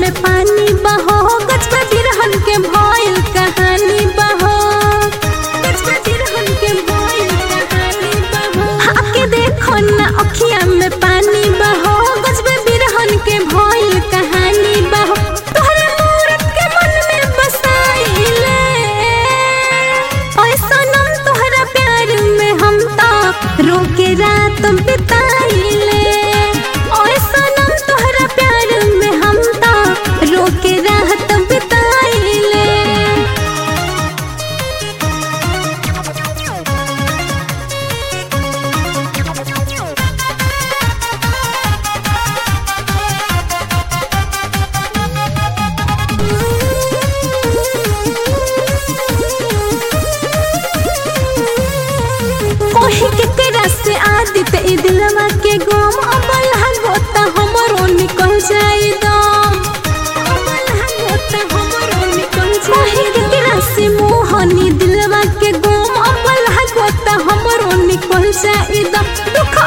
में पानी बहो गजबा बिरहन के भइल कहानी बहो गजबा बिरहन के भइल कहानी बहो आके देखो ना अखिया में पानी बहो गजबा बिरहन के भइल कहानी बहो तोहरे मूरत के मन में बसाइले ओए सनम तोहरा प्यार में हम तो रोके रात बिताइले ओए सनम तोहरा प्यार में हम तो रोके रात बिताइले कोही के तेरा से आदित ई दिलवा के गम अबल हगोता हमरो निकल जाई दम अबल हगोता हमरो निकल जाई कोही के तेरा से मोहनी दिलवा के गम अबल हगोता हमरो निकल जाई दम दुख